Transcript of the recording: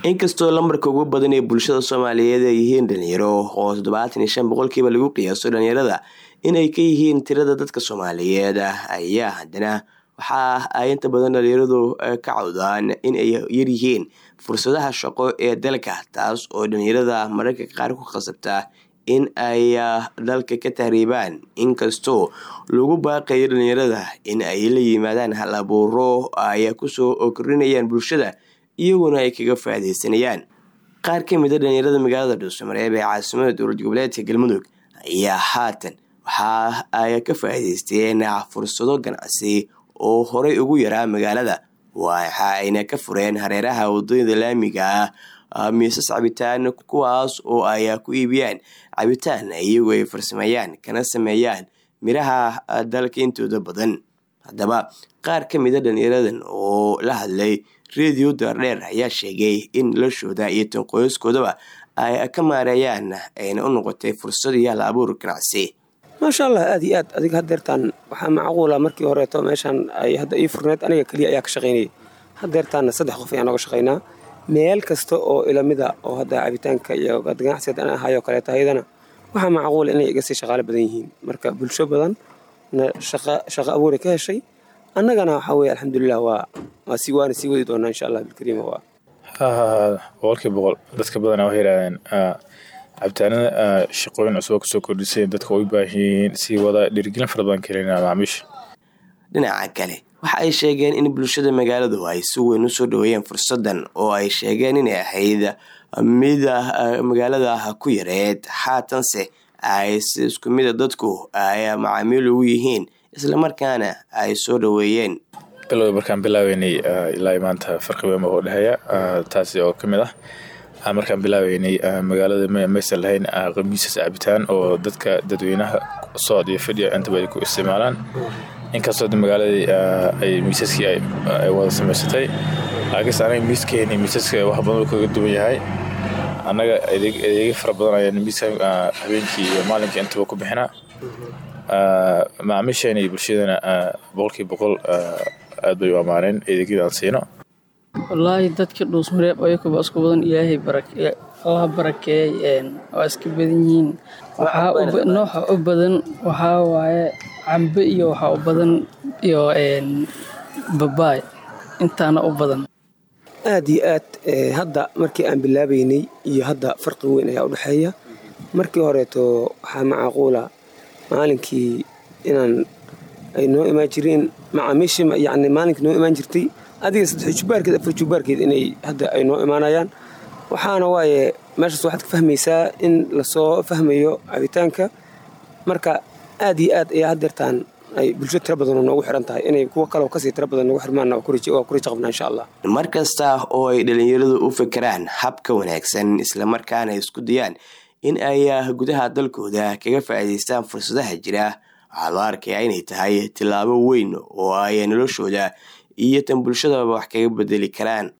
inkastoo lambarka ugu badan ee bulshada soomaaliyeed ay yihiin dhalinyaro oo toddobaatan iyo shan boqolkiiba lagu qiyaaso dhalinyarada inay ka yihiin tirada dadka soomaaliyeed ayaa haddana waxa ay inta badan dhalinyaradu ka cawdaan in ay yaryihiin fursadaha shaqo ee dalka taas oo dhalinyarada mararka qaar ku khasabta in ay dalka ka tahriibaan inkastoo lagu baaqayo dhalinyarada in ay la yimaadaan hal abuuro ay kusoo kordhinayaan bulshada iyaguna ay kaga faaideysanayaan qaar ka mid a dhalinyarada magaalada dhuusamareeb ee caasimada dowlad goboleedka galmudug ayaa haatan waxa ay ka faa'iideysteen fursado ganacsi oo horey ugu yaraa magaalada waxa ayna ka fureen hareeraha wadooyada laamiga ah miisas cabitaan kuwaas oo ay ku iibiyaan cabitaan iyagoo ay farsameeyaan kana sameeyaan miraha dalka intooda badan haddaba qaar ka mid a dhalinyaradan oo la hadlay radio daardheer ayaa sheegay in noloshooda iyo tanqooyaskoodaba ay ka maareeyaan ayna u noqotay fursad iyo hal abuur ganacsi maasha allah aad iyo aad adiga hadeertaan waxaa macquula markii horeeto meeshaan ay hadda ii furneed aniga keliya ayaa ka shaqaynayay hadeertaanna saddex qof ayaan nooga shaqaynaa meel kasta oo ilamida oo hadda cabitaanka iyo ganacsiga an ahayo kaleeto ayadana waxaa macquula inay iga sii shaqaalo badan yihiin marka bulsho badan na shaqo abuura ka heshay annagana waxaa weye alxamdulilah waa waa si waana sii wadi doonaa insha allah bilkariima waa boqolkii boqol dadka badana waxay yidhahdeen cabitaanada shaqooyin cusub kusoo kordhisay dadka way baahiyihiin sii wada dhiirigelin fara badan kelina macaamiisha dhinaca kale waxa ay sheegeen in bulshada magaaladu ay si weyn usoo dhaweeyeen fursadan oo ay sheegeen inay ahayd mida magaalada ku yareed haatanse ay si isku mida dadku ay macaamiil ugu yihiin islamarkaana ay soo dhaweeyeen bilowda markaan bilaabeynay ilaa maanta farqi weyn baa u dhexeeya taasi oo ka mid ah markaan bilaabeynay magaalada maysan lahayn qamiisas cabitaan oo dadka dadweynaha socod iyo fadhiya intaba ay ku isticmaalaan inkastoo magaaladii ay miisaskii ay wada samaysatay laakiinse anaga miiskeeni miisaska wax badan kaga duwan yahay annaga adeegyo fara badan ayaan miiska habeenkii iyo maalinkii intaba ku bixinaa macaamiisheena iyo bulshadana boqolkii boqol aad bay u ammaaneen adeegyada aan siino wallaahi dadka dhuusmareeb ayakuba isku badan ilaahay allah barakeeyey waa iska badan yihiin nooxa u badan waxaa waaye cambe iyo waxaa u badan iyo babaay intaana u badan aad iyo aad hadda markii aan bilaabeynay iyo hadda farqi weyn ayaa u dhexeeya markii horeeto waxaa macquula maalinkii inaan ay noo imaan jireen macaamiishii yani maalinkii noo imaan jirtay adiga saddex jubaarkeed afar jubaarkeed inay hadda ay noo imaanayaan waxaana waaye meeshaas waxaad ka fahmaysaa in lasoo fahmayo cabitaanka marka aad iyo aad ayaa hadeertaan ay bulsho tiro badanoo noogu xiran tahay inay kuwo kaleo kasii tiro badan noogu xirmaan waa ku raja qabnaa insha allah mar kasta oo ay dhalinyaradu u fikiraan habka wanaagsan islamarkaana isku dayaan in ay gudaha dalkooda kaga faa'iidaystaan fursadaha jira waxaa loo arkayaa inay tahay tillaabo weyn oo ay noloshooda iyo tan bulshadaba wax kaga bedeli karaan